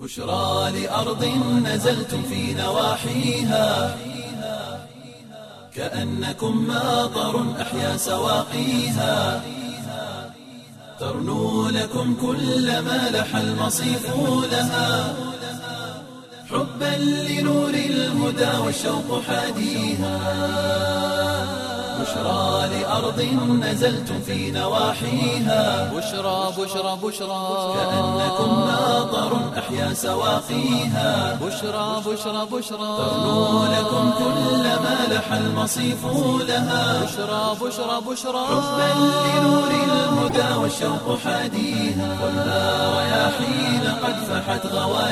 بشرى لأرض نزلتم في نواحيها كأنكم ماطر أحيا سواقيها ترنو لكم كل ما لح المصيف لها حبا لنور الهدى والشوق حاديها بشرى لأرض نزلتم في نواحيها بشرى بشرى بشرى كأنكم ماطر أحيا سواقيها بشرى بشرى بشرى ترنو لكم كل ما لح المصيف لها بشرى بشرى بشرى حبا لنور الهدى والشوق حاديها والنار رياحين قد فحت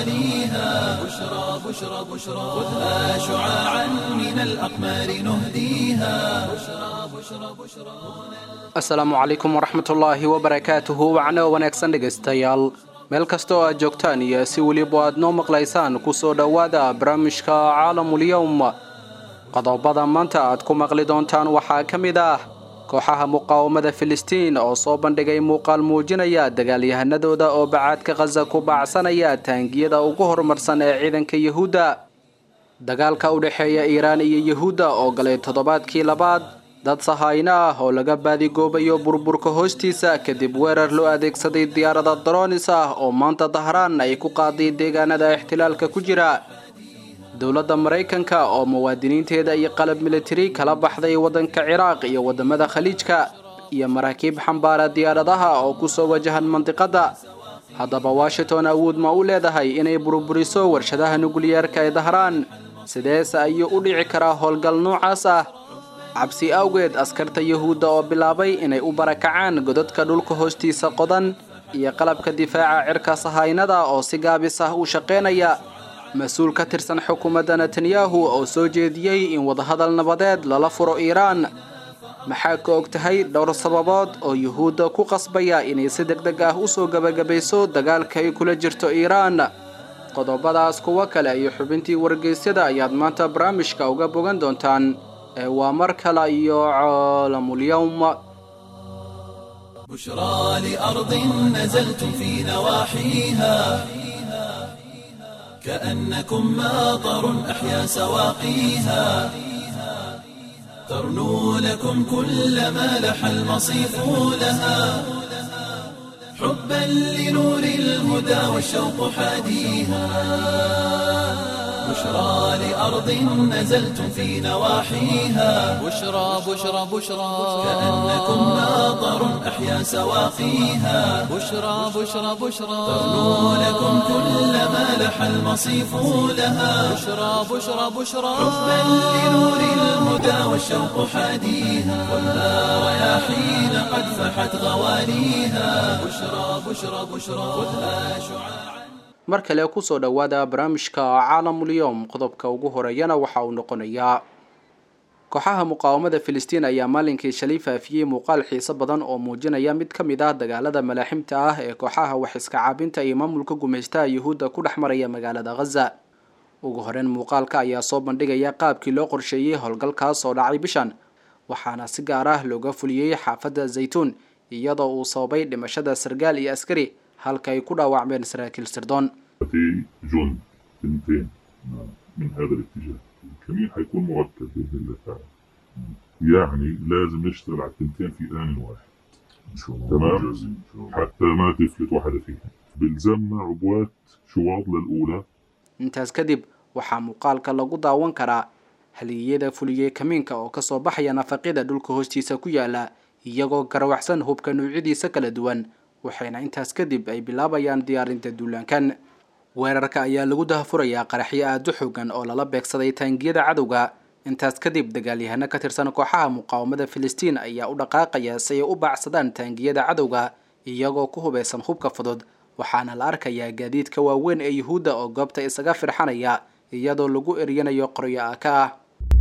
غواليها بشرى بشرى بشرى خذها شعاعا من الأقمار نهديها بشرى بشرى بشرى asalaamu calaykum waraxmatullaahi wabarakaatuhu wacno wanaagsan dhegaystayaal meel kasta oo aad joogtaan iyo si weliba aad noo maqlaysaan kusoo dhowaada barnaamijka caalamulyowm qodobada maanta aad ku maqli doontaan waxaa ka mid ah kooxaha muqaawamada filistiin oo soo bandhigay muuqaal muujinaya dagaalyahanadooda oo bacaadka khaza ku baacsanaya taangiyada ugu horumarsan ee ciidanka yuhuudda dagaalka u dhexeeya iiraan iyo yuhuudda oo galay toddobaadkii labaad dad sahayno ah oo laga baadigoobayo burburka hoostiisa kadib weerar loo adeegsaday diyaarada daroonis ah oo maanta dahraan ay ku qaaday deegaanada ixtilaalka ku jira dowladda maraykanka oo muwaadiniinteeda iyo qalab militari kala baxday waddanka ciraaq iyo waddamada khaliijka iyo maraakiib xambaara diyaaradaha oo kusoo wajahan mandiqadda haddaba washington awood ma u leedahay inay burburiso warshadaha nukliyeerka ee dahraan sideese ayuu u dhici karaa howlgal noocaas ah cabsi awgeed askarta yuhuudda oo bilaabay inay u barakacaan godadka dhulka hoostiisa qodan iyo qalabka difaaca cirka sahaynada oo si gaabis ah u shaqaynaya mas-uul ka tirsan xukuumadda netanyahu oo soo jeediyey in wadahadal nabadeed lala furo iiraan maxaa ka og tahay dhowr sababood oo yuhuudda ku qasbaya inay si deg deg ah usoo gebagabayso dagaalka ay kula jirto iiraan qodobadaas kuwo kale iyo xubintii wargeysyada ayaad maanta barnaamijka uga bogan doontaan ee waa mar kale iyo caalamulyowm بشرى لأرض نزلتم في نواحيها كأنكم ماطر أحيا سواقيها ترنو لكم كل ما لح المصيف لها حبا لنور الهدى والشوق حاديها بشرى لأرض نزلتم في نواحيها بشرى بشرى بشرى كأنكم ماطر أحيا سواقيها بشرى بشرى بشرى ترنو لكم كل ما لح المصيف لها بشرى بشرى بشرى حبا لنور الهدى والشوق حاديها والنار رياحين قد فحت غواليها بشرى بشرى بشرى خذها شعاعا mar kale kusoo dhowaada barnaamijka caalamulyoom qodobka ugu horeeyana waxa uu noqonayaa kooxaha muqaawamada filistiin ayaa maalinkii shalay faafiyey muuqaal xiiso badan oo muujinaya mid ka mid ah dagaalada malaaximta ah ee kooxaha wax iska caabinta iyo maamulka gumaystaha yuhuudda ku dhex maraya magaalada khaza ugu horeyn muuqaalka ayaa soo bandhigaya qaabkii loo qorsheeyey howlgalkaas oo dhacay bishan waxaana si gaar ah looga fuliyey xaafadda zaytuun iyadoo uu sababay dhimashada sargaal iyo askari halka ay ku dhaawacmeen saraakiil sirdoon في جند تنتين من هذا الاتجاه الكمين حيكون مركب باذن الله تعالى يعني لازم نشتغل على التنتين في ان واحد ان شاء الله تمام. ممتاز ان شاء الله حتى ما تفلت واحده فيهم بلزمنا عبوات شواط للاولى intaas kadib waxaa muuqaalka lagu daawan karaa haliyada fuliyey kamiinka oo kasoo baxaya nafaqida dhulka hoostiisa ku yaala iyagoo garawaxsan hubka nuucyadiisa kala duwan waxayna intaas kadib ay bilaabayaan diyaarinta duulaankan weerarka ayaa lagu dahafurayaa qaraxyo aada u xoogan oo lala beegsaday taangiyada cadowga intaas kadib dagaalyahano ka tirsan kooxaha muqaawamada filistiin ayaa u dhaqaaqaya si ay u baacsadaan taangiyada cadowga iyagoo ku hubeysan hubka fudud waxaana la arkayaa gaadiidka waaweyn ee yuhuudda oo goobta isaga firxanaya iyadoo lagu eryanayo qoryo aaka ah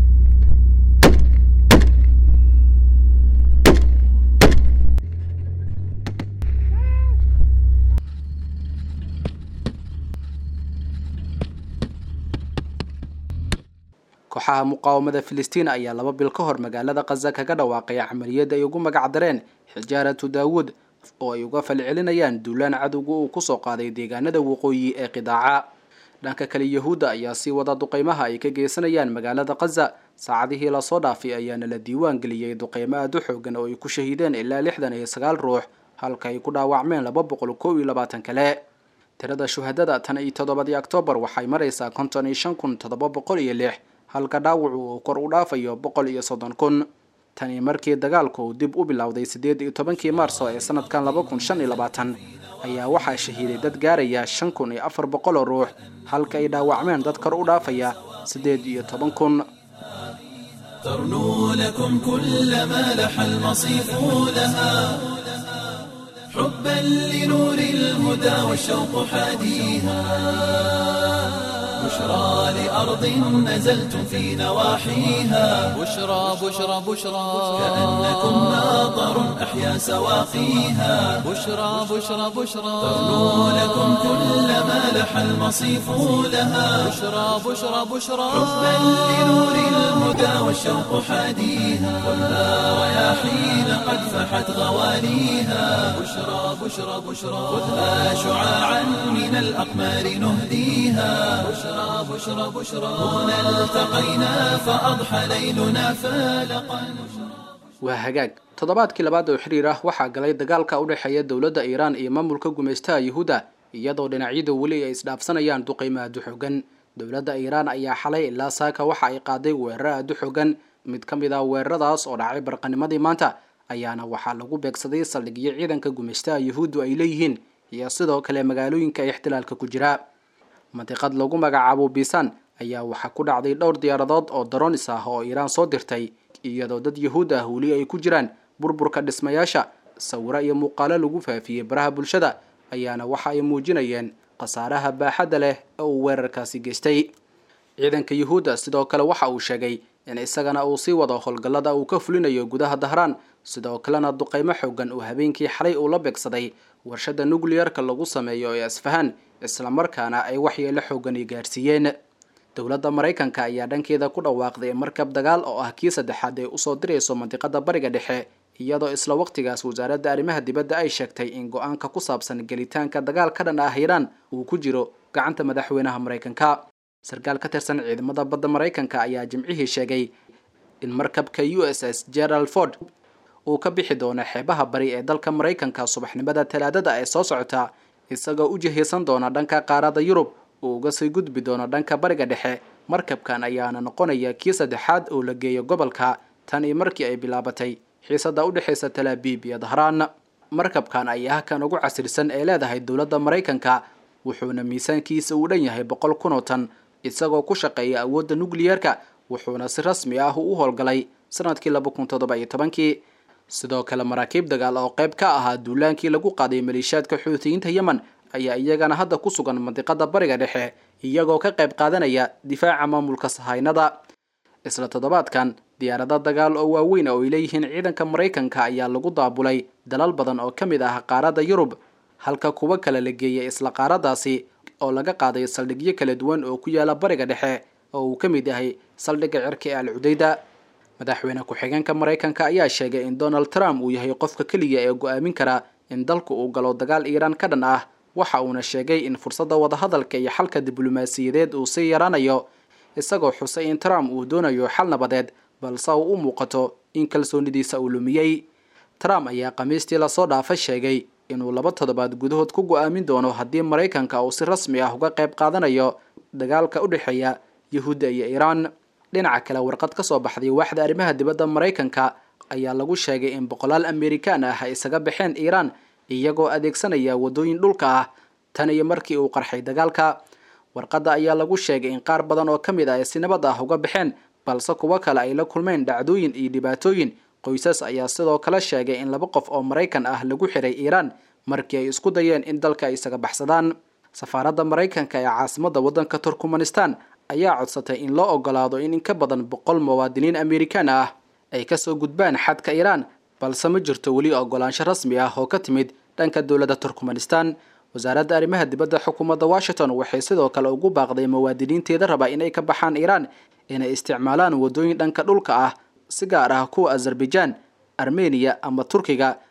kooxaha muqaawamada filistiin ayaa laba bil ka hor magaalada khaza kaga dhawaaqay camaliyadda ay ugu magac dareen xijaaratu daawuud oo ay uga falcelinayaan duulaan cadowga uu kusoo qaaday deegaanada waqooyi ee qidaaca dhanka kale yahuudda ayaa sii wada duqeymaha ay ka geysanayaan magaalada khaza saacadihii lasoo dhaafay ayaana la diiwaan geliyey duqeymo aada u xoogan oo ay ku shahiideen ilaa lixdan iyo sagaal ruux halka ay ku dhaawacmeen laba boqol kow iyo labaatan kale tirada shuhadada tan iyo toddobadii oktoobar waxay maraysaa konton iyo shan kun toddoba boqol iyo lix halka dhaawacu uu kor u dhaafayo boqol iyo soddon kun tani markii dagaalku uu dib u bilowday siddeed iyo tobankii maarso ee sanadkan laba kun shan iyo labaatan ayaa waxaa shahiiday dad gaaraya shan kun iyo afar boqol oo ruux halka ay dhaawacmeen dad kor u dhaafaya siddeed iyo toban kun ترنو لكم كل ما لح المصيف لها حبا لنور الهدى والشوق حاديها بشرى لأرض نزلتم في نواحيها بشرى بشرى بشرى كأنكم ناظر أحيا سواقيها بشرى بشرى بشرى ترنو لكم كل ما لح المصيف لها بشرى بشرى بشرى حبا لنور الهدى والشوق حاديها خذها رياحين قد فحت غواليها بشرى بشرى بشرى خذها شعاعا من الأقمار نهديها بشرى بشرى بشرى هنا التقينا فأضحى ليلنا فالقا waa hagaag toddobaadkii labaad oo xiriir ah waxaa galay dagaalka u dhexeeya dowladda iiraan iyo maamulka gumaystaha yuhuudda iyadoo dhinacyadu weli ay isdhaafsanayaan duqeymo aada u xoogan dowladda iiraan ayaa xalay ilaa saaka waxa ay qaaday weeraro aada u xoogan mid ka mid ah weeraradaas oo dhacay barqanimadii maanta ayaana waxaa lagu beegsaday saldhigyo ciidanka gumaystaha yuhuuddu ay leeyihiin iyo sidoo kale magaalooyinka ixtilaalka ku jira mandiqad lagu magacaabo bisan ayaa waxaa ku dhacday dhowr diyaaradood oo daronis ah oo iiraan soo dirtay iyadoo dad yuhuud ah weli ay ku jiraan burburka dhismayaasha sawiro iyo muuqaalo lagu faafiyey baraha bulshada ayaana waxa ay muujinayeen khasaaraha baaxadda leh ee uu weerarkaasi geystay ciidanka yuhuudda sidoo kale waxa uu sheegay in isagana uu sii wado howlgallada uu ka fulinayo gudaha dahraan sidoo kalena duqeymo xoogan uu habeenkii xalay uu la beegsaday warshada nucliyarka lagu sameeyo ee asfahan islamarkaana ay waxyeelo xoogani gaarsiiyeen dowladda maraykanka ayaa dhankeeda ku dhawaaqday markab dagaal oo ah kii saddexaad ee usoo dirayso mandiqada bariga dhexe iyadoo isla waqtigaas wasaaradda arrimaha dibadda ay sheegtay in go-aanka ku saabsan gelitaanka dagaal ka dhan ah iiraan uu ku jiro gacanta madaxweynaha maraykanka sarkaal ka tirsan ciidamada badda maraykanka ayaa jimcihii sheegay in markabka u s s gerald ford uu ka bixi doono xeebaha bari ee dalka maraykanka subaxnimada talaadada ee soo socota isagoo u jihaysan doona dhanka qaarada yurub uu uga sii gudbi doono dhanka bariga dhexe markabkan ayaana noqonaya kii saddexaad oo la geeyo gobolka tan iyo markii ay bilaabatay xiisada u dhexaysa talaabiib iyo dahraan markabkan ayaa kan ugu casirsan ee leedahay dowladda maraykanka wuxuuna miisaankiisa uu dhan yahay boqol kun oo tan isagoo ku shaqeeya awoodda nucliyarka wuxuuna si rasmi ah u howlgalay sanadkii laba kun toddoba iyo tobankii sidoo kale maraakiib dagaal oo qayb ka ahaa duulaankii lagu qaaday maleeshiyaadka xuutiyiinta yemen ayaa iyagana hadda ku sugan mandiqada bariga dhexe iyagoo ka qayb qaadanaya difaaca maamulka sahaynada isla toddobaadkan diyaarado dagaal oo waaweyn oo ay leeyihiin ciidanka maraykanka ayaa lagu daabulay dalal badan oo ka mid ah qaaradda yurub halka kuwo kale la geeyay isla qaaradaasi oo laga qaaday saldhigyo kala duwan oo ku yaala bariga dhexe oo uu ka mid yahay saldhigga cirka ee al cudayda madaxweyne ku-xigeenka maraykanka ayaa sheegay in donald trump uu yahay qofka keliya ee go-aamin kara in dalku uu galo dagaal iiraan ka dhan ah waxa uuna sheegay in fursadda wadahadalka iyo xalka diblomaasiyadeed uu sii yaraanayo isagoo xusay in trump uu doonayo xal nabadeed balse uu u muuqato in kalsoonidiisa uu lumiyey trump ayaa khamiistii lasoo dhaafa sheegay inuu laba toddobaad gudahood ku go-aamin doono haddii maraykanka uu si rasmi ah uga qayb qaadanayo dagaalka u dhexeeya yahuudda iyo iiraan dhinaca kale warqad ka soo baxday waaxda arrimaha dibadda maraykanka ayaa lagu sheegay in boqolaal amerikaan ah ay isaga baxeen iiraan iyagoo adeegsanaya waddooyin dhulka ah tan iyo markii uu qarxay dagaalka warqadda ayaa lagu sheegay in qaar badan oo ka mid ah ay si nabad ah uga baxeen balse kuwo kale ay la kulmeen dhacdooyin iyo dhibaatooyin qoysas ayaa sidoo kale sheegay in laba qof oo maraykan ah lagu xiray iiraan markii ay isku dayeen in dalka ay isaga baxsadaan safaaradda maraykanka ee caasimadda waddanka turkmanistan ayaa codsatay in loo ogolaado in in ka badan boqol muwaadiniin amerikaan ah ay kasoo gudbaan xadka iiraan balse ma jirto weli ogolaansho rasmi ah oo ka timid dhanka dowladda turkmanistan wasaaradda arrimaha dibadda xukuumadda washington waxay sidoo kale ugu baaqday muwaadiniinteeda raba inay ka baxaan iiraan inay isticmaalaan waddooyin dhanka dhulka ah si gaar ah kuwa azerbaijan armeniya ama turkiga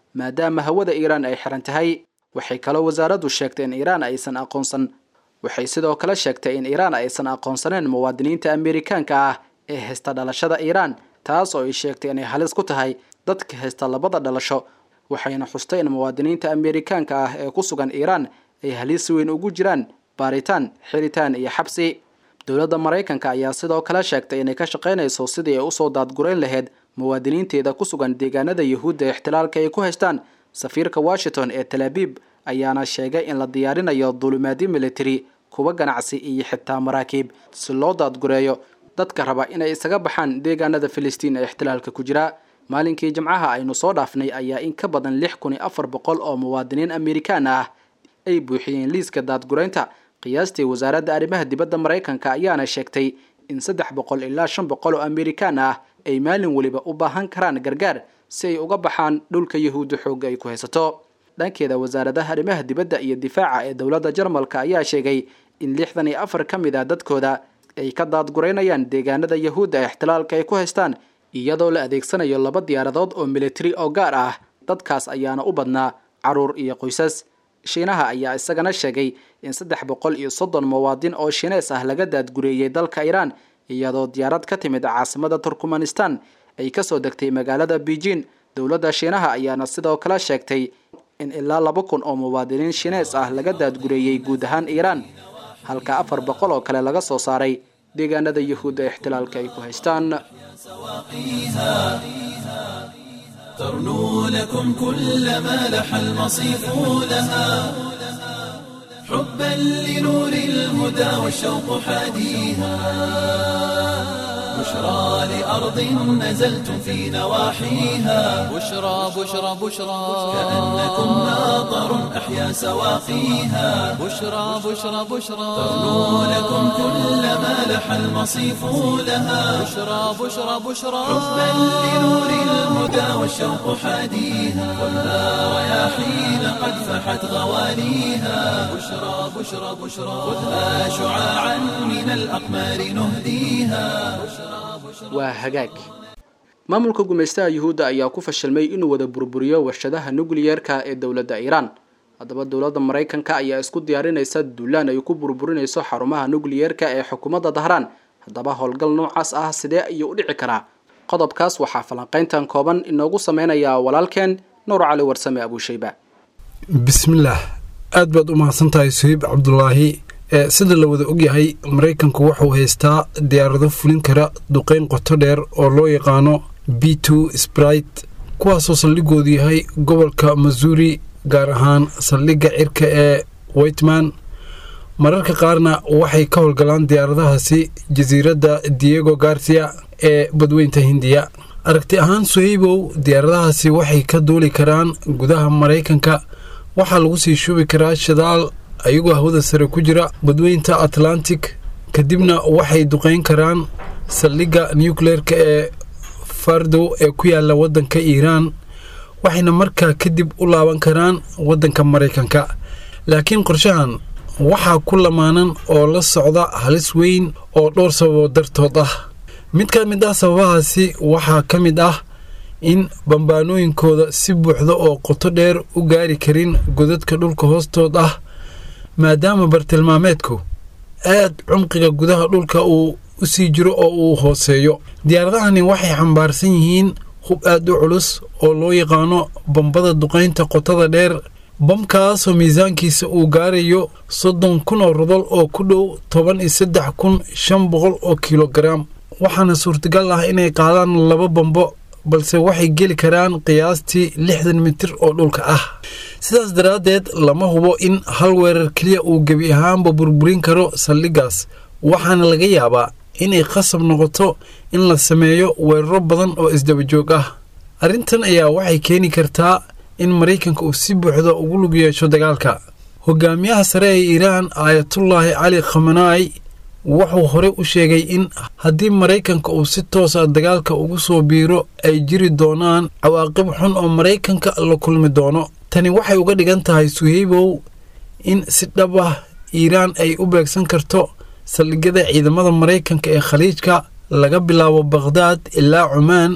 maadaama hawada iiraan ay xiran tahay waxay kaloo wasaaraddu sheegtay in iiraan aysan aqoonsan waxay sidoo kale sheegtay in iiraan aysan aqoonsaneen muwaadiniinta ameerikaanka ah ee haysta dhalashada iiraan taas oo ay sheegtay inay halis ku tahay dadka haysta labada dhalasho waxayna xustay in muwaadiniinta ameerikaanka ah ee ku sugan iiraan ay halis weyn ugu jiraan baaritaan xiritaan iyo xabsi dowladda maraykanka ayaa sidoo kale sheegtay inay ka shaqaynayso sidii ay usoo daadgurayn lahayd muwaadiniinteeda ku sugan deegaanada yuhuudda ee ixtilaalka ay ku haystaan safiirka washington ee talaabiib ayaana sheegay in la diyaarinayo duulimaadyo military kuwa ganacsi iyo xitaa maraakiib si loo daadgureeyo dadka raba inay isaga baxaan deegaanada filistiin ee ixtilaalka ku jira maalinkii jimcaha aynu soo dhaafnay ayaa in ka badan lix kun iyo afar boqol oo muwaadiniin amerikaan ah ay buuxiyeen liiska daadguraynta qiyaastii wasaaradda arrimaha dibadda maraykanka ayaana sheegtay in saddex boqol ilaa shan boqol oo amerikaan ah ay maalin weliba u baahan karaan gargaar si ay uga baxaan dhulka yahuudda xoogga ay ku haysato dhankeeda wasaaradaha arrimaha dibadda iyo difaaca ee dowladda jarmalka ayaa sheegay in lixdan iyo afar ka mid ah dadkooda ay ka daadguraynayaan deegaanada yahuudda ee ixtilaalka ay ku haystaan iyadoo la adeegsanayo laba diyaaradood oo militari oo gaar ah dadkaas ayaana u badnaa caruur iyo qoysas shiinaha ayaa isagana sheegay in saddex boqol iyo soddon muwaadin oo shiinees ah laga daadgureeyey dalka iiraan iyadoo diyaarad ka timid caasimada turkmanistan ay kasoo degtay magaalada beijing dowladda shiinaha ayaana sidoo kale sheegtay in ilaa laba kun oo muwaadiniin shiinees ah laga daadgureeyey guud ahaan iiraan halka afar boqol oo kale laga soo saaray deegaanada yahuudda ee ixtilaalka ay ku haystaan ترنو لكم كل ما لح المصيف لها حبا لنور الهدى والشوق حاديها بشرى لأرض نزلتم في نواحيها بشرى بشرى بشرى كأنكم ماطر أحيا سواقيها بشرى بشرى بشرى ترنو لكم كل ما لح المصيف لها بشرى بشرى بشرى حبا لنور الهدى والشوق حاديها خذها رياحين قد فحت غواليها بشرى بشرى بشرى خذها شعاعا من الأقمار نهديها waa hagaag maamulka gumaystaha yuhuudda ayaa ku fashilmay inuu wada burburiyo warshadaha nukliyeerka ee dowladda iiraan haddaba dowladda maraykanka ayaa isku diyaarinaysa duulaan ay ku burburinayso xarumaha nukliyeerka ee xukuumadda dahraan haddaba howlgal noocaas ah sidee ayuu u dhici karaa qodobkaas waxaa falanqayntan kooban inoogu sameynayaa walaalkeen nuur cali warsame abuushayba bismillaah aad baad u mahadsantahay suhiib cabdulaahi ee sida la wada ogyahay maraykanku wuxuu haystaa diyaarado fulin kara duqeyn qoto dheer oo loo yaqaano b two sprite kuwaasoo saldhigoodu yahay gobolka masuuri gaar ahaan saldhigga cirka ee whiteman mararka qaarna waxay ka howlgalaan diyaaradahaasi jasiiradda diego garcia ee badweynta hindiya aragti ahaan suhaybow diyaaradahaasi waxay ka duuli karaan gudaha maraykanka waxaa lagu sii shubi karaa shidaal ayagoo hawada sare ku jira badweynta atlantic kadibna waxay duqeyn karaan saldhigga nucleerka ee fardow ee ku yaala waddanka iiraan waxayna markaa kadib u laaban karaan waddanka maraykanka laakiin qorshahan waxaa ku lamaanan oo la socda halis weyn oo dhowr sababood dartood ah mid ka mid ah sababahaasi waxaa ka mid ah in bambaanooyinkooda si buuxda oo qoto dheer u gaari karin godadka dhulka hoostood ah maadaama bartilmaameedku aad cumqiga gudaha dhulka uu u sii jiro oo uu hooseeyo diyaaradahani waxay xambaarsan yihiin hub aad u culus oo loo yaqaano bambada duqaynta qotada dheer bamkaasoo miisaankiisa uu gaarayo soddon kun oo rodol oo ku dhow toban iyo saddex kun shan boqol oo kilogaraam waxaana suurtagal ah inay qaadaan laba bambo balse waxay geli karaan qiyaastii lixdan mitir oo dhulka ah sidaas daraaddeed lama hubo in hal weerar keliya uu gebi ahaanba burburin karo saldhiggaas waxaana laga yaabaa inay qasab noqoto in la sameeyo weeraro badan oo isdabajoog ah arrintan ayaa waxay keeni kartaa in maraykanka uu si buuxda ugu lug yeesho dagaalka hogaamiyaha sare ee iiraan aayatullaahi cali khamanaai wuxuu horey u sheegay in haddii maraykanka uu si toosa dagaalka ugu soo biiro ay jiri doonaan cawaaqib xun oo maraykanka la kulmi doono tani waxay uga dhigan tahay suhaybow in si dhab ah iiraan ay u beegsan karto saldhigyada ciidamada maraykanka ee khaliijka laga bilaabo bakhdaad ilaa cumaan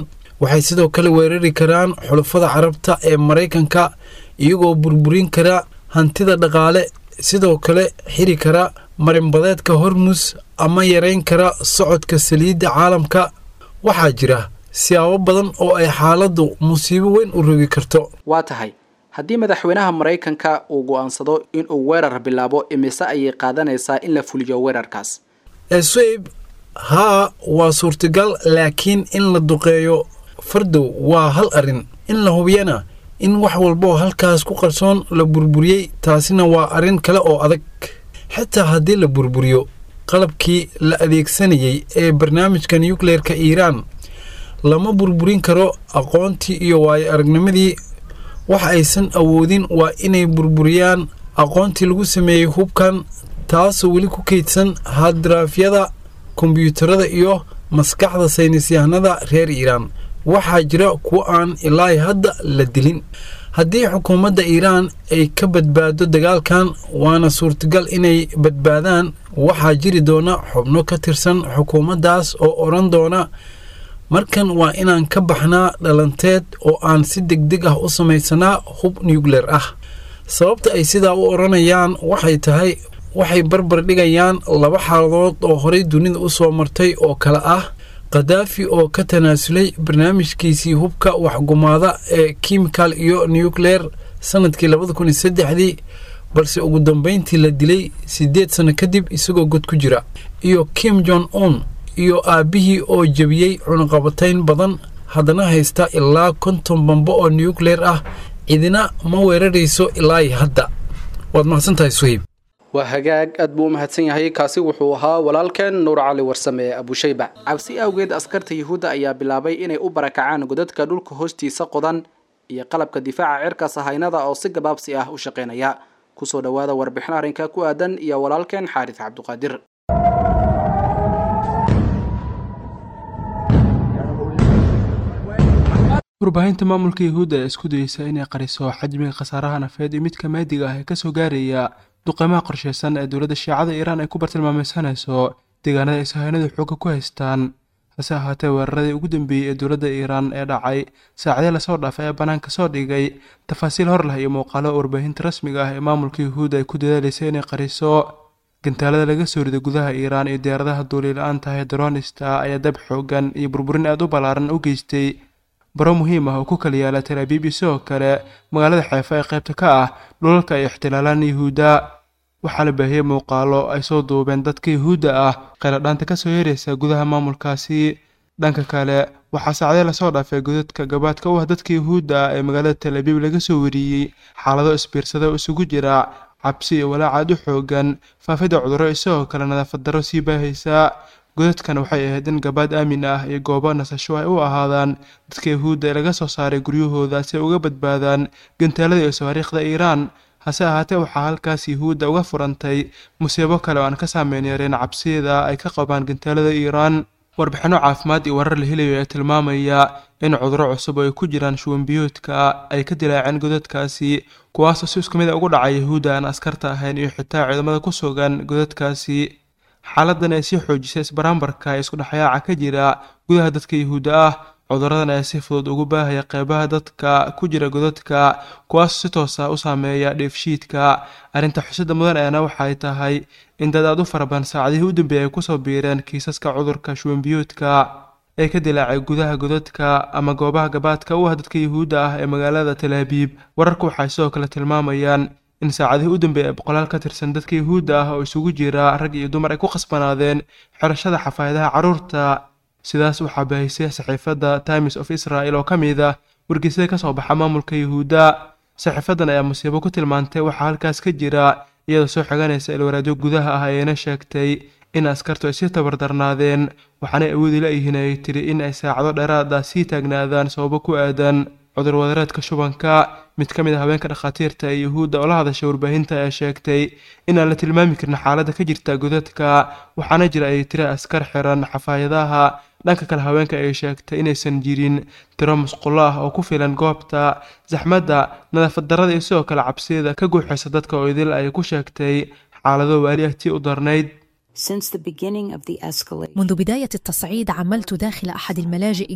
waxay sidoo kale weerari karaan xulafada carabta ee maraykanka iyagoo burburin kara hantida dhaqaale sidoo kale xiri kara marinbadeedka hormus ama yareyn kara socodka saliidda caalamka waxaa jira siyaabo badan oo ay xaaladdu musiibo weyn u rogi karto waa tahay haddii madaxweynaha maraykanka uu go'aansado inuu weerar bilaabo imise ayay qaadanaysaa in la fuliyo weerarkaas esweyb haa waa suurtagal laakiin in la duqeeyo fardow waa hal arrin in la hubiyana in wax walboo halkaas ku qarsoon la burburiyey taasina waa arrin kale oo adag xitaa haddii la burburiyo qalabkii la adeegsanayay ee barnaamijka nukleerka iiraan lama burburin karo aqoontii iyo waayo aragnimadii wax aysan awoodin waa inay burburiyaan aqoontii lagu sameeyey hubkan taasoo weli ku kaydsan hadraafyada kombyuutarada iyo maskaxda saynisyahanada reer iiraan waxaa jira kuwo aan ilaa hadda la dilin haddii xukuumadda iiraan ay ka badbaado dagaalkan waana suurtagal inay badbaadaan waxaa jiri doona xubno ka tirsan xukuumaddaas oo odhan doona markan waa inaan ka baxnaa dhalanteed oo aan si degdeg ah u samaysanaa hub nucleer ah sababta ay sidaa u odhanayaan waxay tahay waxay barbar dhigayaan laba xaaladood oo horey dunida u soo martay oo kale ah khadaafi oo ka tanaasulay barnaamijkiisii hubka waxgumaada ee kimikal iyo nucleer sannadkii labada kun iyo saddexdii balse ugu dambayntii la dilay siddeed sanno kadib isagoo god ku jira iyo kim jon un iyo aabbihii oo jebiyey cunaqabatayn badan haddana haysta ilaa konton bambo oo nucleer ah cidina ma weerarayso ilaa hadda waad mahadsantahay suhayb waa hagaag aad buu u mahadsan yahay kaasi wuxuu ahaa walaalkeen nuur cali warsame ee abushayba cabsi awgeed askarta yuhuudda ayaa bilaabay inay u barakacaan godadka dhulka hoostiisa qodan iyo qalabka difaaca cirka sahaynada oo si gabaabsi ah u shaqaynaya kusoo dhowaada warbixin arrinka ku aadan iyo walaalkeen xaaris cabduqaadir warbaahinta maamulka yuhuudda ee isku dayeysa inay qariso xajmiga khasaaraha nafeed iyo midka maadiga ah ee kasoo gaaraya duqeymaha qorsheysan ee dowladda shiicada iiraan ay ku bartilmaameysanayso deegaanada ay sahaynadu xoogga ku haystaan hase ahaatee weeraradii ugu dambeeyey ee dowladda iiraan ee dhacay saacadee lasoo dhaafay ee bannaanka soo dhigay tafaasiil hor leh iyo muuqaalo warbaahinta rasmiga ah ee maamulka yuhuudda ay ku dadaalaysa inay qariso gantaalada laga soo riday gudaha iiraan iyo diyaaradaha duulila-aanta ee dronista ayaa dab xoogan iyo burburin aad u ballaaran u geystay baro muhiim ah oo ku kala yaala talaabiib iyo sidoo kale magaalada xeefa ee qaybta ka ah dhulalka ay ixtilaalaan yuhuudda waxaa la baahiyey muuqaalo ay soo duubeen dadka yuhuudda ah qayladhaanta kasoo yeeraysa gudaha maamulkaasi dhanka kale waxaa saacdee lasoo dhaafay godadka gabaadka u ah dadka yuhuudda ah ee magaalada talaabiib laga soo wariyey xaalado isbiirsada oo isugu jira cabsi iyo walaacaad u xoogan faafida cudurro isagoo kale nadaafad darro sii baahaysa godadkan waxay ahayd in gabaad aamin ah iyo goobo nasasho ay u ahaadaan dadka yuhuudda ee laga soo saaray guryahooda si ay uga badbaadaan gantaalada iyo sawaariikhda iiraan hase ahaatee waxaa halkaas yuhuudda uga furantay musiibo kale oo aan ka saameyn yareen cabsida ay ka qabaan gantaalada iiraan warbixinno caafimaad iyo warar la helayo ee tilmaamaya in cudurro cusub oo ay ku jiraan shuwanbiyoodka ay ka dilaaceen godadkaasi kuwaasoo si isku mid a ugu dhacay yuhuudda aan askarta ahayn iyo xitaa ciidamada ku sugan godadkaasi xaaladan ay sii xoojisay isbaraambarka ee iskudhexyaaca ka jira gudaha dadka yuhuudda ah cuduradan ayaa si fudud ugu baahaya qeybaha dadka ku jira godadka kuwaasoo si toos ah u saameeya dheefshiidka arrinta xusida mudan eena waxay tahay in dad aad u farabadan saacadihii u dambeeyay ay kusoo biireen kiisaska cudurka shuwanbiyoodka ee ka dilaacay gudaha godadka ama goobaha gabaadka u ah dadka yuhuudda ah ee magaalada talaabiib wararku waxay sidoo kale tilmaamayaan in saacadihii u dambeeyay ay boqolaal ka tirsan dadka yuhuudda ah oo isugu jira rag iyo dumar ay ku khasbanaadeen xirashada xafaayadaha carruurta sidaas waxaa baahisay saxiifadda times of israel oo ka mid ah wargeysyada ka soo baxa maamulka yuhuudda saxiifadan ayaa musiibo ku tilmaantay waxaa halkaas ka jira iyadoo soo xiganaysa ilwaraadyo gudaha ah ayayna sheegtay in askartu ay sii tabardarnaadeen waxaanay awoodi la-yihiin ay tiri in ay saacado dheeraad ah sii taagnaadaan sababo ku aadan cudur wadareedka shubanka mid ka mid a haweenka dhakhaatiirta ee yuhuudda oo la hadashay warbaahinta ayaa sheegtay in aan la tilmaami karin xaaladda ka jirta godadka waxaana jira ay tiri askar xiran xafaayadaha dhanka kale haweenka ay sheegtay inaysan jirin tiro musqulo ah oo ku filan goobta saxmadda nadaafad darrada iyo sidoo kale cabsida ka guuxaysa dadka oo idil ay ku sheegtay xaalado waali ah tii u darnayd Since the beginning of the escalation, منذ بداية التصعيد عملت داخل أحد الملاجئ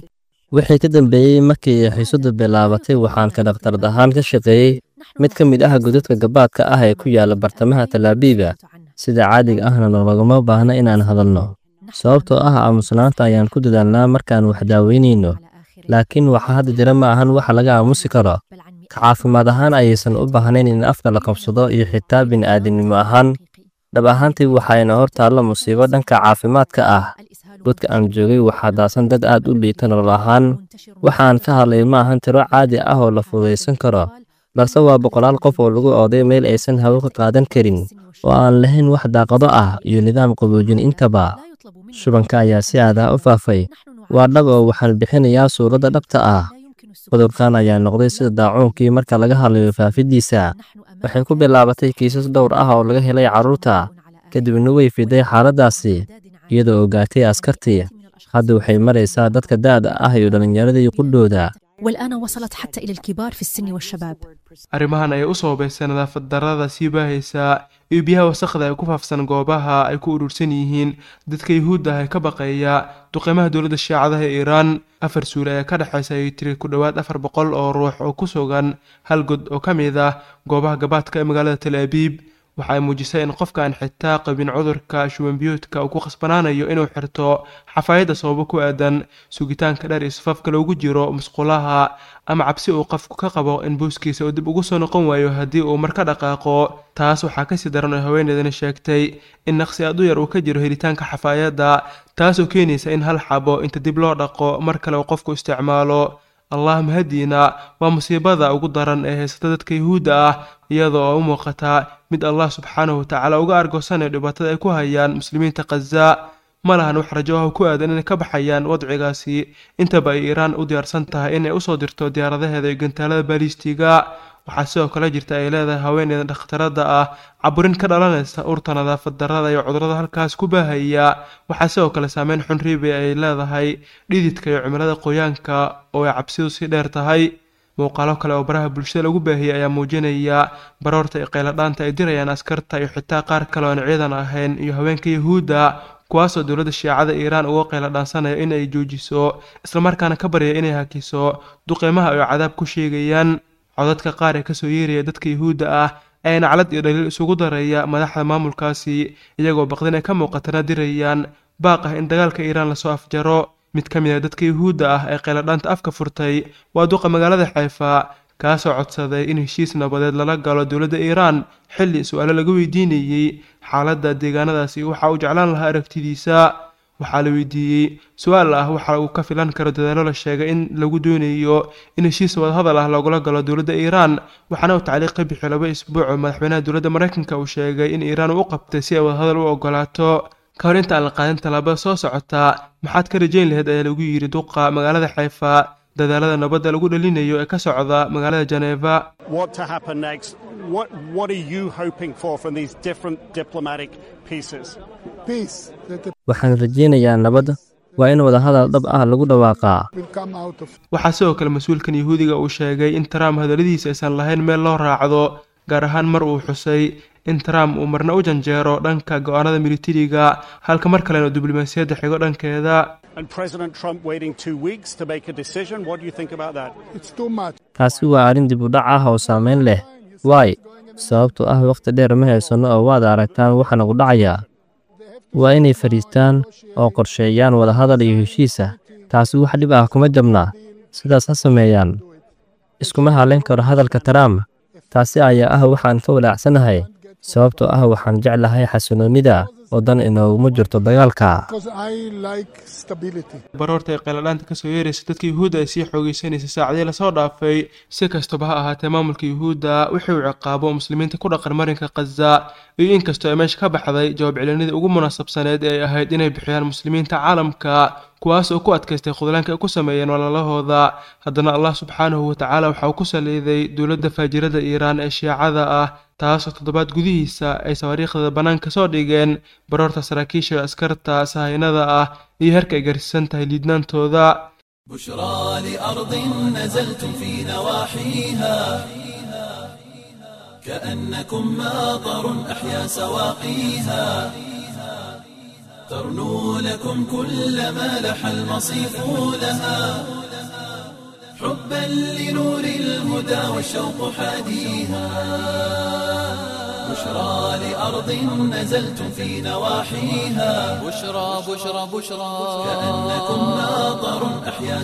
wixii ka dambeeyey markii xiisadu bilaabatay waxaan ka dhakhtarad ahaan ka shaqeeyey mid ka mid ah godadka gabaadka ah ee ku yaala bartamaha talaabiiba sida caadiga ahna laguma baahna inaan hadalno sababtoo ah aamusnaanta ayaan ku dadaalnaa markaan wax daaweynayno laakiin waxa hadda jira ma ahan waxa laga aamusi karo ka caafimaad ahaan ayaysan u baahnayn in afka la qabsado iyo xitaa bini'aadamnimo ahaan dhab ahaantii waxayna hor taalla musiibo dhanka caafimaadka ah godka aan joogay waxaa daasan dad aad u liita nolol ahaan waxaan ka hadlay ma ahan tiro caadi ah oo la fudaysan karo balse waa boqolaal qof oo lagu ooday meel aysan hawo ka qaadan karin oo aan lahayn wax daaqado ah iyo nidaam qaboojin intaba shubanka ayaa si aadah u faafay waa dhab oo waxaan bixinayaa suuradda dhabta ah cudurkan ayaa noqday sida daacuunkii marka laga hadlayo faafidiisa waxay ku bilaabatay kiisas dhowr ah oo laga helay carruurta kadibna way fiday xaaladdaasi iyadoo ogaatay askartii hadda waxay maraysaa dadka da'da ah iyo dhallinyaradii qudhooda والآن وصلت حتى إلى الكبار في السن والشباب arrimahan ayay u soobaysay nadaafad darrada sii baahaysa iyo biyaha wasakhda ee ku faafsan goobaha ay ku urursan yihiin dadka yuhuudda ah ee ka baqeeya duqeymaha dowladda shiicadaha ee iiraan afar suule ayaa ka dhexaysa ayay tiri ku dhowaad afar boqol oo ruux oo ku sugan hal god oo ka mid ah goobaha gabaadka ee magaalada tal abiib waxa ay muujisay in qofka aan xitaa qabin cudurka shubanbiyoodka uu ku khasbanaanayo inuu xirto xafaayadda sababo ku aadan sugitaanka dheer iyo safafka loogu jiro musqulaha ama cabsi uu qofku ka qabo in buuskiisa uu dib ugu soo noqon waayo haddii uu mar ka dhaqaaqo taas waxaa kasii daran oo haweeneydani sheegtay in naqsi aad u yar uu ka jiro helitaanka xafaayadda taasoo keenaysa in hal xabo inta dib loo dhaqo mar kale uu qofku isticmaalo allah mahadiina waa musiibada ugu daran ee haysata dadka yuhuudda ah iyadoo oo u muuqata mid allah subxaanahu watacaala uga argoosanayo dhibaatada ay ku hayaan muslimiinta khaza ma lahan wax rajo ah ku aadan inay ka baxayaan wadcigaasi intaba ay iiraan u diyaarsan tahay inay usoo dirto diyaaradaheeda iyo gantaalada baalistiga waxaa sidoo kale jirta ay leedahay haweeneyda dhakhtarada ah caburin ka dhalanaysa urta nadaafad darrada iyo cudurada halkaas ku baahaya waxaa sidoo kale saameyn xun riibi ay leedahay dhididka iyo cimilada qoyaanka oo ay cabsidu sii dheer tahay muuqaalo kale oo baraha bulshada lagu baahiyey ayaa muujinaya baroorta iyo qayladhaanta ay dirayaan askarta iyo xitaa qaar kale oo aan ciidan ahayn iyo haweenka yuhuudda kuwaasoo dowladda shiicada iiraan uga qayladhaansanaya in ay joojiso islamarkaana ka baryaya inay hakiso duqeymaha ay cadaab ku sheegayaan codadka qaar ee kasoo yeeraya dadka yuhuudda ah ee naclad iyo dhaliil isugu daraya madaxda maamulkaasi iyagoo baqdin ay ka muuqatana dirayaan baaq ah in dagaalka iiraan lasoo afjaro mid ka mid ah dadka yuhuudda ah ee qayladhaanta afka furtay waa duqa magaalada xayfa kaasoo codsaday in heshiis nabadeed lala galo dowladda iiraan xilli su-aalo laga weydiinayey xaaladda deegaanadaasi waxa uu jeclaan lahaa aragtidiisa waxaa la weydiiyey su-aal ah waxa uu ka filan karo dadaallo la sheegay in lagu doonayo in heshiis wadahadal ah loogula galo dowladda iiraan waxaana uu tacliiq ka bixiyo laba isbuuc oo madaxweynaha dowladda maraykanka uu sheegay in iiraan uu u qabtay si ay wadahadal u ogolaato ka hor inta aan la qaadin tallaabada soo socota maxaad ka rajayn lahayd ayaa lagu yidhi duqa magaalada xayfa dadaalada nabadda lagu dhalinayo ee ka socda magaalada janeeva what to happen next. What, what are you hoping for from these different diplomatic pieces? peace that the waxaan rajaynayaa nabad waa in wadahadal dhab ah lagu dhawaaqaa will come out of waxaa sidoo kale mas-uulkan yuhuudiga uu sheegay in trump hadalladiisa aysan lahayn meel loo raacdo gaar ahaan mar uu xusay in trump uu marna u janjeero dhanka go-aanada militariga halka mar kalena diblomaasiyadda xigo dhankeeda And President Trump waiting two weeks to make a decision. What do you think about that? it's too much taasi waa arrin dib u dhac ah oo saameyn leh waay sababtoo ah wakhti dheer ma haysanno oo waad aragtaan waxa nagu dhacaya waa inay fadhiistaan oo qorsheeyaan wadahadal iyo heshiisa taasi wax dhib ah kuma jabna sidaas ha sameeyaan iskuma haleyn karo hadalka trump taasi ayaa ah waxaan ka walaacsanahay sababtoo ah waxaan jeclahay xasiloonnida oo dan inooguma jirto dagaalka because I like stability. baroorta ay qayladhaanta kasoo yeeraysa dadka yuhuudda ay sii xoogeysanaysa saacadii lasoo dhaafay si kastaba ha ahaatee maamulka yuhuudda wixii uu ciqaabo muslimiinta ku dhaqan marinka khaza iyo inkastoo ay meesha ka baxday jawaab celinadii ugu munaasabsaneed ee ay ahayd inay bixiyaan muslimiinta caalamka kuwaas oo ku adkaystay khudlaanka ay ku sameeyeen walaalahooda haddana allah subxaanahu watacaala waxa uu ku saliiday dowladda faajirada iiraan ee shiicada ah taasoo toddobaad gudihiisa ay sawaariikhda bannaanka soo dhigeen baroorta saraakiisha askarta sahaynada ah iyo heerka ay gaarsiisan tahay liidnaantooda بشرى لأرض نزلتم في نواحيها كأنكم ماطر أحيا سواقيها ترنو لكم كل ما لح المصيف لها حبا لنور الهدى والشوق حاديها بشرى لأرض نزلتم في نواحيها بشرى بشرى بشرى كأنكم ماطر أحيا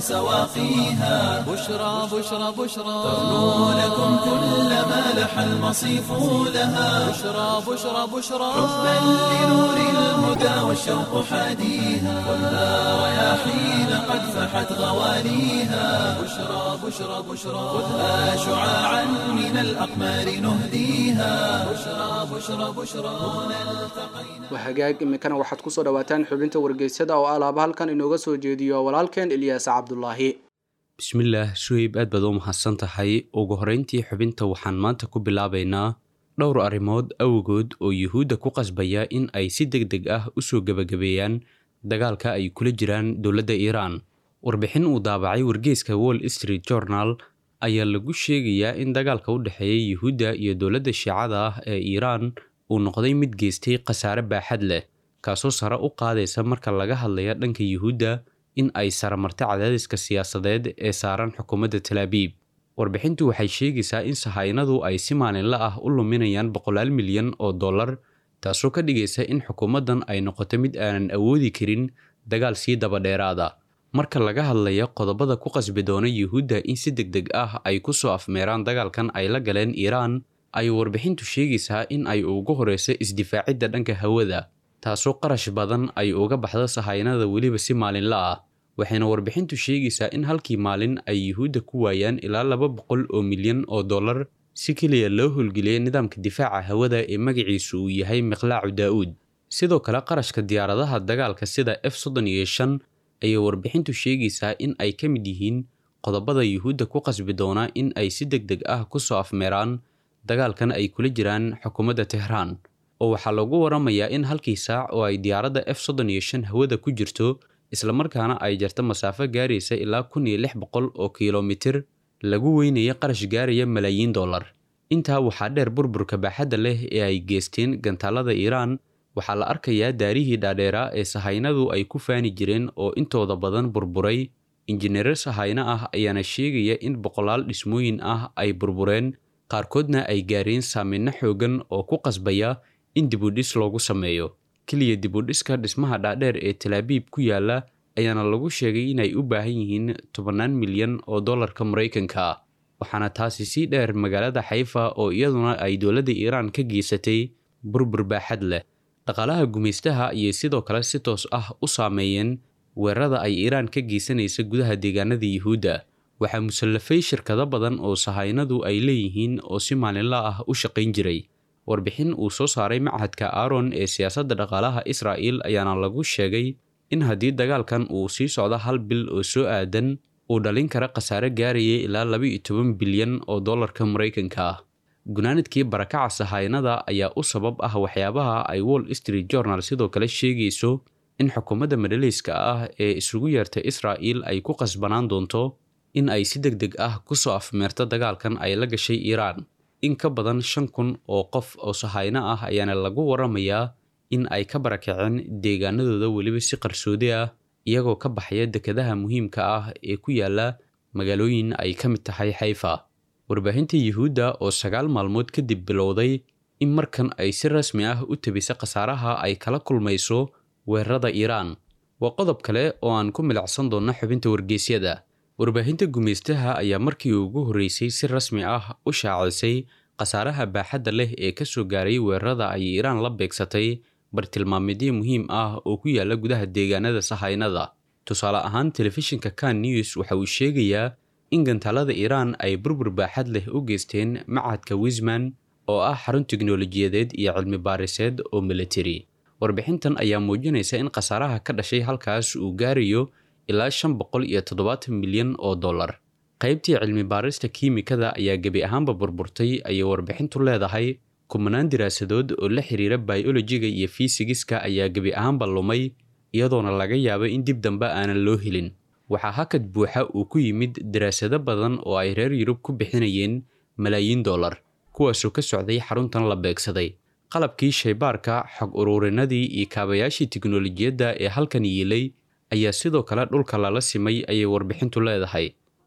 سواقيها بشرى بشرى بشرى تغنو لكم كل ما لح المصيف لها بشرى بشرى بشرى حبا لنور الهدى والشوق حاديها خذها رياحين قد فحت غواليها بشرى بشرى بشرى خذها شعاعا من الأقمار نهديها بشرى بشرى بشرى هنا التقينا waa hagaag iminkana waxaad kusoo dhawaataan xubinta wargeysada oo alaaba halkan inooga soo jeediyo walaalkeen ilyaas cabdulaahi bismillaah suheyb aad baad u mahadsan tahay ugu horrayntii xubinta waxaan maanta ku bilaabaynaa dhowr arrimood awgood oo yuhuudda ku qasbaya in ay si deg deg ah u soo gebagabeeyaan dagaalka ay kula jiraan dowladda iiraan warbixin uu daabacay wargeyska wall street journal ayaa lagu sheegayaa in dagaalka u dhexeeya yuhuudda iyo dowladda shiicada ah ee iiraan uu noqday mid geystay khasaare baaxad leh kaasoo sare u qaadaysa marka laga hadlaya dhanka yuhuudda in ay saramarta cadaadiska siyaasadeed ee saaran xukuumadda talaabiib warbixintu waxay sheegaysaa in sahaynadu ay si maalinla ah u luminayaan boqolaal milyan oo dollar taasoo ka dhigaysa in xukuumaddan ay noqoto mid aanan awoodi karin dagaal sii dabadheeraada marka laga hadlaya qodobada ku qasbi doona yuhuudda in si deg deg ah ay ku soo afmeeraan dagaalkan ay la galeen iiraan ayuu warbixintu sheegaysaa in ay ugu horeyso isdifaacidda dhanka hawada taasoo qarash badan ay uga baxdo sahaynada weliba si maalinla ah waxayna warbixintu sheegaysaa in halkii maalin ay yuhuudda ku waayaan ilaa laba boqol oo milyan oo dollar si keliya loo howlgeliyay nidaamka difaaca hawada ee magaciisu uu yahay miqlaacu daa'uud sidoo kale qarashka diyaaradaha dagaalka sida f soddon iyo shan ayay warbixintu sheegaysaa in ay ka mid yihiin qodobada yuhuudda ku qasbi doona in ay si deg deg ah ku soo afmeeraan dagaalkan ay kula jiraan xukuumadda tehraan oo waxaa lagu waramayaa in halkii saac oo ay diyaaradda f soddon iyo shan hawada ku jirto islamarkaana ay jarto masaafo gaaraysa ilaa kun iyo lix boqol oo kilomitir lagu weynaya qarash gaaraya malaayiin dollar intaa waxaa dheer burburka baaxadda leh ee ay geysteen gantaalada iiraan waxaa la arkayaa daarihii dhaadheeraa ee sahaynadu ay ku faani jireen oo intooda badan burburay injineero sahayno ah ayaana sheegaya in boqolaal dhismooyin ah ay burbureen qaarkoodna ay gaareen saameynno xoogan oo ku qasbaya in dibudhis loogu sameeyo keliya dibudhiska dhismaha dhaadheer ee talaabiib ku yaala ayaana lagu sheegay inay u baahan yihiin tobannaan milyan oo dollarka maraykanka ah waxaana taasi sii dheer magaalada xayfa oo iyaduna ay dowladda iiraan ka geysatay burbur baaxad leh dhaqaalaha gumaystaha ayay sidoo kale si toos ah u saameeyeen weerarada ay iiraan ka geysanaysa gudaha deegaanada yuhuudda waxaa musallafay shirkado badan oo sahaynadu ay leeyihiin oo si maalinla ah u shaqayn jiray warbixin uu soo saaray machadka aaron ee siyaasadda dhaqaalaha israa'il ayaana lagu sheegay in haddii dagaalkan uu sii socdo hal bil oo soo aadan uu dhalin kara khasaare gaaraya ilaa laba iyo toban bilyan oo dollarka maraykanka ah gunaanadkii barakaca sahaynada ayaa u sabab ah waxyaabaha ay wall street journal sidoo kale sheegayso in xukuumadda madhaleyska ah ee isugu yeerta israa'il ay ku qasbanaan doonto in ay si deg deg ah ku soo afmeerto dagaalkan ay la gashay iiraan in ka badan shan kun oo qof oo sahayno ah ayaana lagu waramayaa in ay ka barakaceen deegaanadooda weliba si qarsoodi ah iyagoo ka baxaya dekedaha muhiimka ah ee ku yaala magaalooyin ay ka mid tahay xayfa warbaahinta yuhuudda oo sagaal maalmood kadib bilowday in markan ay si rasmi ah u tabisa khasaaraha ay kala kulmayso weerarada iiraan waa qodob kale oo aan ku milacsan doonna xubinta wargeysyada warbaahinta gumaystaha ayaa markii ugu horreysay si rasmi ah u shaacisay khasaaraha baaxadda leh ee ka soo gaaray weerarada ay iiraan la beegsatay bartilmaameedyo muhiim ah oo ku yaala gudaha deegaanada sahaynada tusaale ahaan telefishinka kan news waxa uu sheegayaa in gantaalada iiraan ay burbur baaxad leh u geysteen machadka wisman oo ah xarun tiknolojiyadeed iyo cilmi baariseed oo militari warbixintan ayaa muujinaysa in khasaaraha ka dhashay halkaas uu gaarayo ilaa shan boqol iyo toddobaatan milyan oo dollar qaybtii cilmi baarista kiimikada ayaa gebi ahaanba burburtay ayay warbixintu leedahay kumanaan diraasadood oo la xiriira biolojiga iyo fiisigiska ayaa gebi ahaanba lumay iyadoona laga yaabo in dib dambe aanan loo helin waxaa hakad buuxa uu ku yimid daraasado badan oo ay reer yurub ku bixinayeen malaayiin dollar kuwaasoo ka socday xaruntan la beegsaday qalabkii shaybaarka xog ururinadii iyo kaabayaashii tiknolojiyadda ee halkan yiilay ayaa sidoo kale dhulka lala simay ayay warbixintu leedahay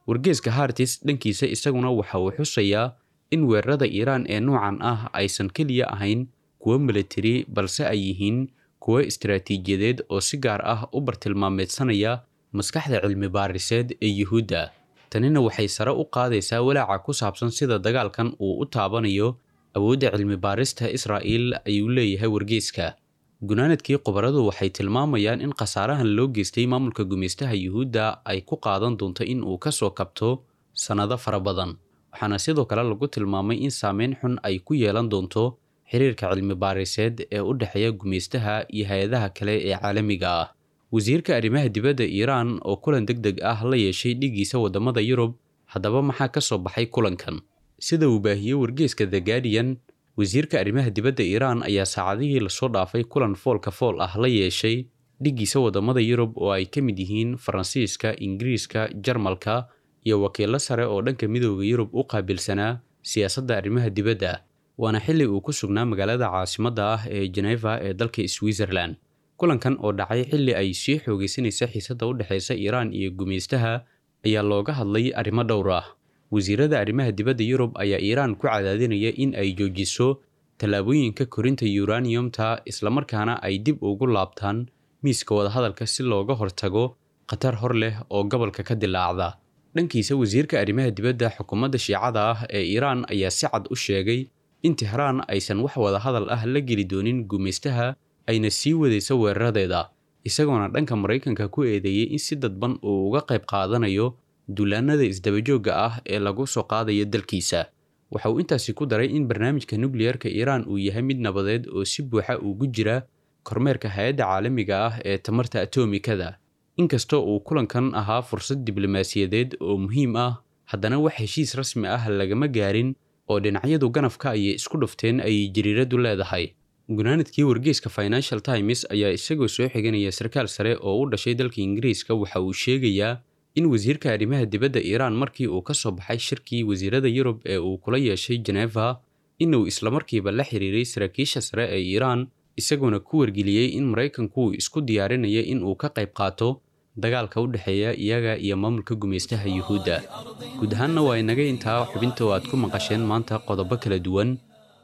wargeeska hartis dhankiisa isaguna waxa uu xusayaa in weerarada iiraan ee noocan ah aysan keliya ahayn kuwo militari balse ay yihiin kuwo istaraatiijiyadeed oo si gaar ah u bartilmaameedsanaya maskaxda cilmi baariseed ee yuhuudda tanina waxay sare u qaadaysaa walaaca ku saabsan sida dagaalkan uu u taabanayo awoodda cilmi baarista israa'iil ayuu leeyahay wargeeska gunaanadkii khubaradu waxay tilmaamayaan in khasaarahan loo geystay maamulka gumaystaha yuhuudda ay ku qaadan doonto in uu ka soo kabto sannado fara badan waxaana sidoo kale lagu tilmaamay in saameyn xun ay ku yeelan doonto xiriirka cilmi baariseed ee u dhexeeya gumaystaha iyo hay-adaha kale ee caalamiga ah wasiirka arrimaha dibadda iiraan oo kulan deg deg ah la yeeshay dhigiisa waddamada yurub haddaba maxaa ka soo baxay kulankan sida uu baahiyey wargeeska the guardian wasiirka arrimaha dibadda iiraan ayaa saacadihii lasoo dhaafay kulan foolka fool ah la yeeshay dhigiisa waddamada yurub oo ay ka mid yihiin faransiiska ingiriiska jarmalka iyo wakiilo sare oo dhanka midooda yurub u qaabilsanaa siyaasadda arrimaha dibadda waana xilli uu ku sugnaa magaalada caasimadda ah ee geneva ee dalka switzerland kulankan oo dhacay xilli ay sii xoogaysanaysa xiisadda u dhexaysa iiraan iyo gumaystaha ayaa looga hadlay arrimo dhowr ah wasiirada arrimaha dibadda yurub ayaa iiraan ku cadaadinaya in ay joojiso tallaabooyinka korinta yuraniyumta islamarkaana ay dib ugu laabtaan miiska wadahadalka si looga hortago khatar hor leh oo gobolka ka dilaacda dhankiisa wasiirka arrimaha dibadda xukuumadda shiicada ah ee iiraan ayaa si cad u sheegay in tehraan aysan wax wadahadal ah la geli doonin gumaystaha ayna sii wadayso weeraradeeda isagoona dhanka maraykanka ku eedeeyey in si dadban uu uga qayb qaadanayo duulaanada isdabajoogga ah ee lagu soo qaadayo dalkiisa waxa uu intaasi ku daray in barnaamijka nukliyarka iiraan uu yahay mid nabadeed oo si buuxa ugu jira kormeerka hay-adda caalamiga ah ee tamarta atomikada inkastoo uu kulankan ahaa fursad diblomaasiyadeed oo muhiim ah haddana wax heshiis rasmi ah lagama gaarin oo dhinacyadu ganafka ayay isku dhufteen ayay jariiradu leedahay gunaanadkii wargeyska financial times ayaa isagoo soo xiganaya sarkaal sare oo u dhashay dalka ingiriiska waxa uu sheegayaa in wasiirka arrimaha dibadda iiraan markii uu ka soo baxay shirkii wasiirada yurub ee uu kula yeeshay geneva inuu islamarkiiba la xiriiray saraakiisha sare ee iiraan isagoona ku wargeliyey in maraykanku uu isku diyaarinaya in uu ka qayb qaato dagaalka u dhexeeya iyaga iyo maamulka gumaystaha yuhuudda guud ahaanna waa inaga intaa xubinta oo aad ku maqasheen maanta qodobo kala duwan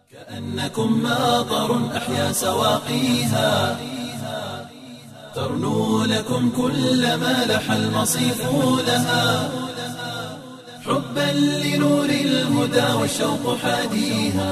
كأنكم ماطر أحيا سواقيها ترنو لكم كل ما لح المصيف لها حبا لنور الهدى والشوق حاديها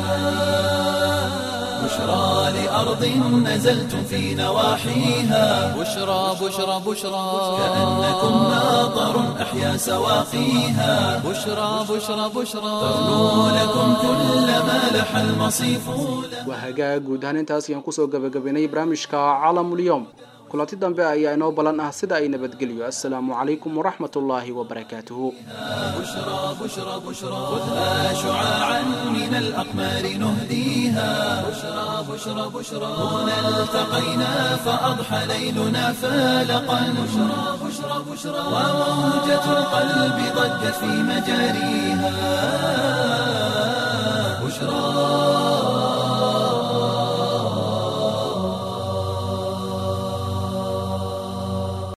بشرى لأرض نزلتم في نواحيها بشرى بشرى بشرى كأنكم ماطر أحيا سواقيها بشرى بشرى بشرى ترنو لكم كل ما لح المصيف waa hagaag guud ahaan intaas ayaan kusoo gabagabaynay barnaamijka caalamulyoom kulanti dambe ayaa inoo ballan ah sida ay nabadgelyo assalaamu calaykum waraxmat ullaahi wabarakaatuhu بشرى بشرى بشرى خذها شعاعا من الأقمار نهديها بشرى بشرى بشرى هنا التقينا فأضحى ليلنا فالقا بشرى بشرى بشرى وموجة القلب ضجت في مجاريها